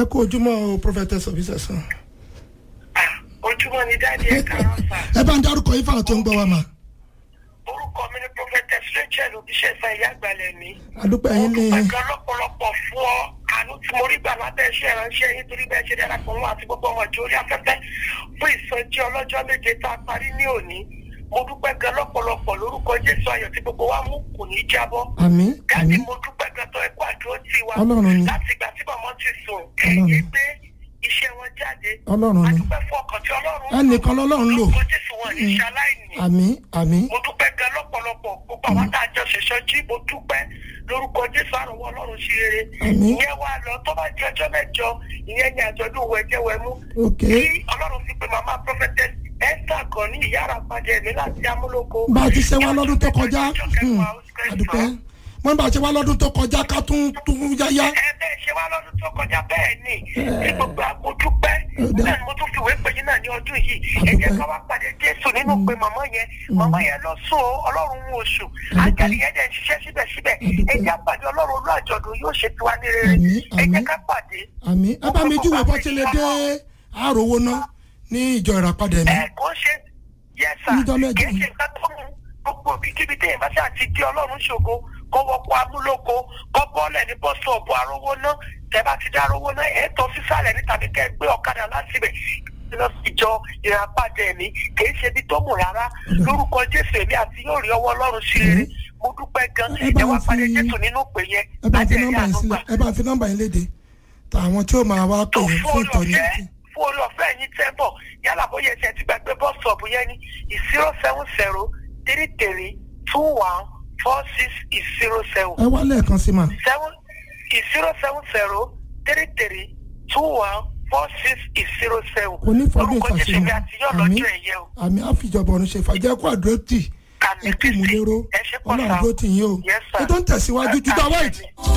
ẹ kú ojúmọ́ o prophetess Obisesan. ojúmọ́ ni dáàdi ẹ̀ kàrán sà. ẹ bá ń dárúkọ yín fáwọn tó ń gbọ́ wa mà. orúkọ mi ni prophetess rachel obiṣẹ́sà ìyá àgbàlẹ̀ mi. àdúpẹ́ mo yín ní dúpẹ́ gan lọ́pọ̀lọpọ̀ fún ọ àánú tí mo rí gbà lábẹ́ iṣẹ́ ìránṣẹ́ yín torí bẹ́ẹ̀ ṣe dára pọ̀ wọn àti gbogbo ọmọ ìjọ orí afẹ́fẹ́ fún ìsọjí ọlọ́jọ́ méje tá a parí ní òní mo dúpẹ́ gan lọ́pọ̀lọpọ̀ lórúkọ jésù ayọ̀ tí gbogbo wa mú kò ní jábọ́. àmín Dáàdi àmín mo dúpẹ́ gan tó ẹkú àdúró tí wa Ọlọ́run ni. láti ìgbà tí màmá ti sùn Ọlọ́run. ẹ̀yìn gbé iṣẹ́ wọn jáde. Ọlọ́run a ni. dúpẹ́ fún ọkàn tí ọlọ́run Ẹnìkan lọ́lọ́run lò. lórúkọ jésù wọn ní ṣaláìní àmín àmín mo dúpẹ́ gan lọ́pọ̀lọpọ̀ gbogbo àwọn tá a jọ ṣẹ̀ṣọ́ jí mo dúpẹ́ lórúkọ jésù àrùnwọ́ ọlọ́run sí rere Àmín. ìyẹn wà lọ tó bá di ọjọ́ mẹ́jọ ìyẹn ní àjọ̀dún wẹ̀jẹ̀wẹ̀mú ok kí ọlọ́run fi pe màmá prophetess esther kan ní ìyá àràpàjẹ́ mi láti amúlòkó. bá a ti ṣe wá lọ́dún tó kọjá hmm, àdúpẹ́ wọ́n bá a ṣe wá lọ́dún tó kọjá ká tún tún yáyá. ẹ bẹ́ẹ̀ ṣe wá lọ́dún tó kọjá bẹ́ẹ̀ ni tí gbogbo àgbo dúpẹ́ Ọ̀dà. náà ni mo tún fi ìwé pè yín náà ní ọdún yìí ẹ jẹ́ ká wá pàdé jésù nínú pé màmá yẹn màmá yẹn lọ sùn ó ọlọ́run ń oṣù àjàlì yẹn dẹ̀ ń ṣiṣẹ́ síbẹ̀síbẹ̀ ẹ jẹ́ àpàdé ọlọ́run olú àjọ̀dún yóò ṣe tiwa ní rere Àmín, ẹ jẹ́ àmín. ká pàdé. àmín ẹ bá mi júwèé bó ṣe lè dé àròwó ná ní ìjọ ìràpadà mi. ẹ kò ṣe yẹsà Níjọ́ mẹ́jọ. kì í ṣe nǹkan tó mú gbogbo ibikíbi téèyàn bá ṣáà ti di ọlọ́run ṣògo kó wọ́pọ̀ amúlòkó kó bọ́ọ̀lẹ̀ ní bọ́sọ̀ọ̀bù arówó náà tẹ́ bá ti dá arówó náà ẹ̀ tọ́ sísàlẹ̀ ní tàbí kẹ́ ẹ gbé ọ̀kadà láti ibẹ̀ lọ sí ìjọ ìràpadà ẹ̀mí kì í ṣe ibi tó mú rárá lórúkọ jésù èmi àti yóò rí ọwọ́ ọlọ́run sí rere mo dúpẹ́ gan Ẹ bá ẹ wá ń pàdé fi- jésù nínú pè yẹn ẹ bá fi láti ẹ̀rí nọ́mbà yín ànúgbà sílẹ̀ ẹ bá fi nọ́mbà yín léde tàwọn tí ó máa wá pè tó yín fún fún orí ìtọ́ni. ọ̀fẹ́ fún orí ọ̀fẹ́ yín tẹ́ bọ̀ yálà bóyá ẹsẹ̀ ti gbàgbé bọ́ọ̀sọ̀ọ̀bù yẹn ní zero seven zero three three two one four six zero seven ẹ wá lẹ́ẹ̀kan sí ma. seven zero seven zero three three two one four six zero seven onífọdún orúkọ jésù mi ìfàsímọ àti yọ̀ àmì lọ́jọ́ ẹ̀yẹ o àmì àfìjọba ọ̀run ṣe fàjẹ́ kó àdúró tì àmì ẹ kú kristi ìmúlérò ẹ ṣe pọ̀ ọlọ́run sáà dúró tì yín o Yes, sir. ètò ń tẹ̀síwájú jùlọ Àmín. white